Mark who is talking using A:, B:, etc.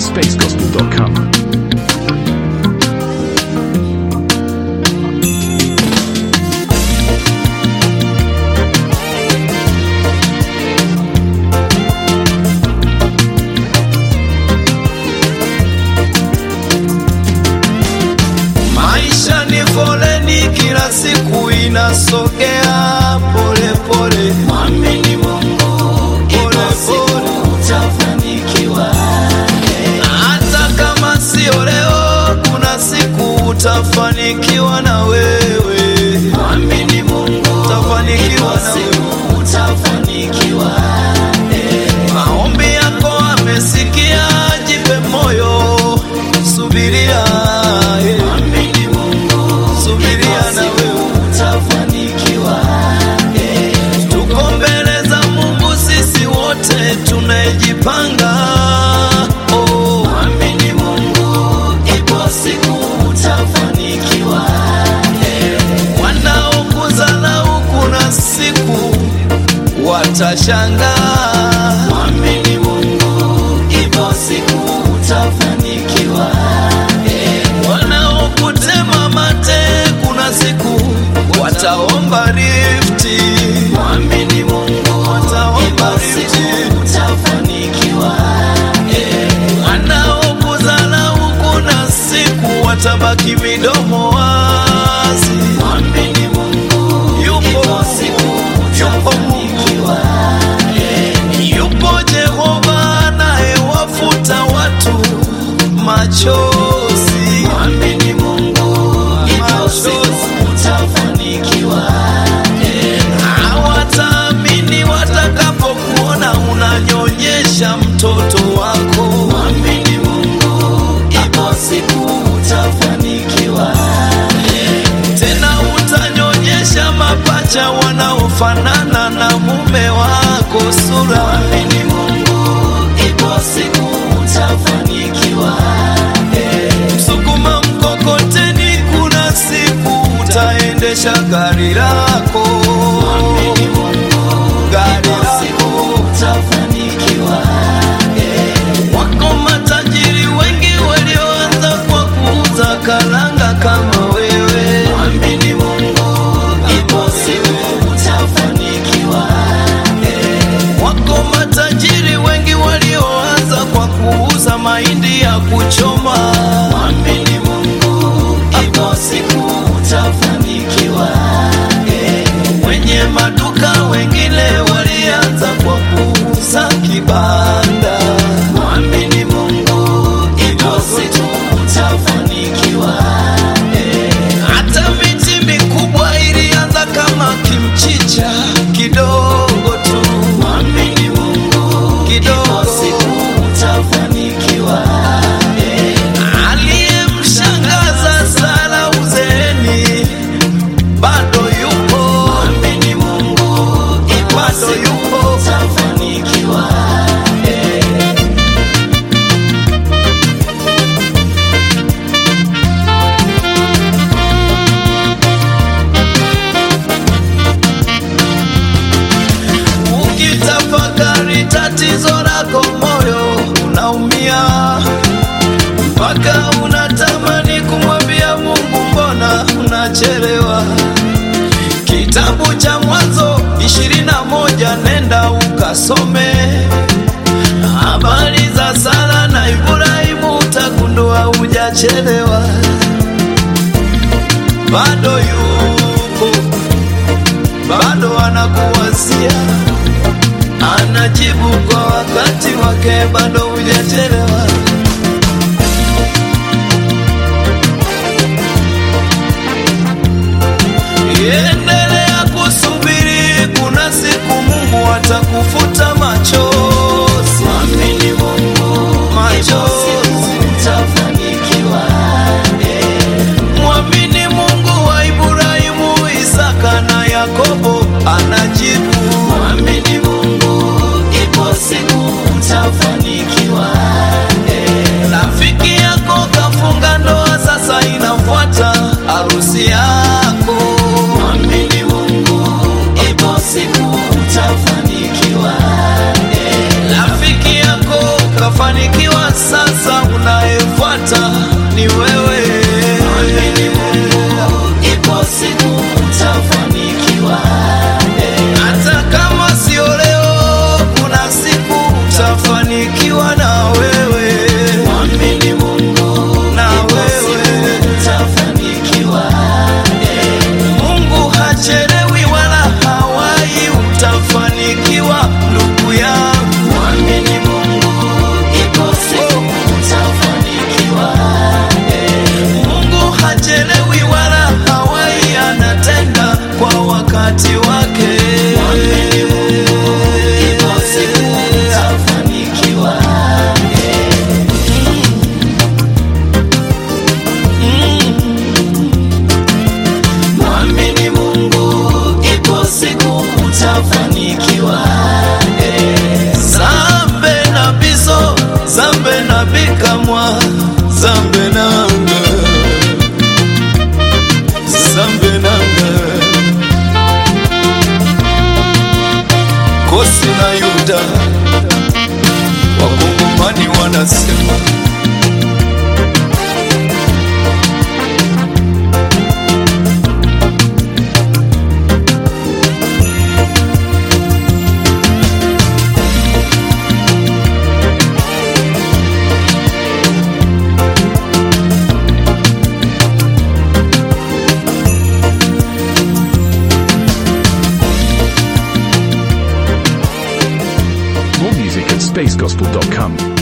A: spacegospel.com.
B: Maisha ni foleni, kila siku inasogea pole pole. Mwamini Mungu, pole pole utafanikiwa. Hata kama sio leo, kuna siku utafanikiwa na wewe. Mwamini Mungu, utafanikiwa na wewe. Utafanikiwa. Maombi yako amesikia, jipe moyo, subiria. eh. Subiria na wewe utafanikiwa. Tuko mbele za Mungu sisi wote tunajipanga. Oh, amini Mungu, ipo siku utafanikiwa. Wanaokudharau kuna siku watashangaa. Amini Mungu, ipo siku utafanikiwa. Wanaokutema mate kuna siku wataomba rifti. Mwamini Mungu, wataomba rifti. Utafanikiwa. Wanaokudharau kuna siku watabaki midomo wazi. Mwamini Mungu, yupo siku yupo Mungu. Yupo Jehova anayewafuta watu machozi. Mwamini Mungu, ipo siku utafanikiwa. Hawataamini watakapokuona unanyonyesha mtoto wako. Mwamini Mungu, ipo siku utafanikiwa. Tena utanyonyesha mapacha wanaofanana na mume wako sura. Mwamini Mungu, ipo siku utafanikiwa. Msukuma mkokoteni, kuna siku utaendesha gari lako. Gari lako utafanikiwa. Wako matajiri wengi walioanza kwa kuuza karanga kama wewe. Mwamini Mungu, ipo siku utafanikiwa. Wako matajiri wengi walioanza kwa kuuza mahindi ya kuchoma. Mwamini Mungu, ipo siku utafanikiwa. Wenye maduka wengine walianza kwa kuuza kibanda. Mwamini Mungu, ipo siku utafanikiwa. Hata miti mikubwa ilianza kama kimchicha kidogo tu. Mwamini Mungu, kidogo siku utafanikiwa. Aliyemshangaza Sara uzeeni bado yupo. Mwamini Mungu, bado yupo. Utafanikiwa. Ukitafakari tatizo lako, moyo unaumia mpaka unatamani kumwambia Mungu, mbona unachelewa? Kitabu cha Mwanzo ishirini na moja nenda ukasome habari za Sara na Ibrahimu, utagundua hujachelewa, bado yupo, bado anakuwazia anajibu kwa wakati wake, bado hujachelewa. Endelea kusubiri, kuna siku Mungu atakufuta machozi. Mwamini Mungu, machozi utafanikiwa. Mwamini Mungu wa Ibrahimu, Isaka na Yakobo anajibu. Mwamini Mungu, ipo siku utafanikiwa. Rafiki yako kafunga ndoa, sasa inafuata harusi yako. Mwamini Mwamini Mungu, ipo siku utafanikiwa. Mwamini Mungu, ipo siku utafanikiwa. Zambe na biso, zambe na bikamwa, zambe nanga, zambe nanga. Kosi na Yuda, wakongomani wanasema
A: More music at spacegospel.com.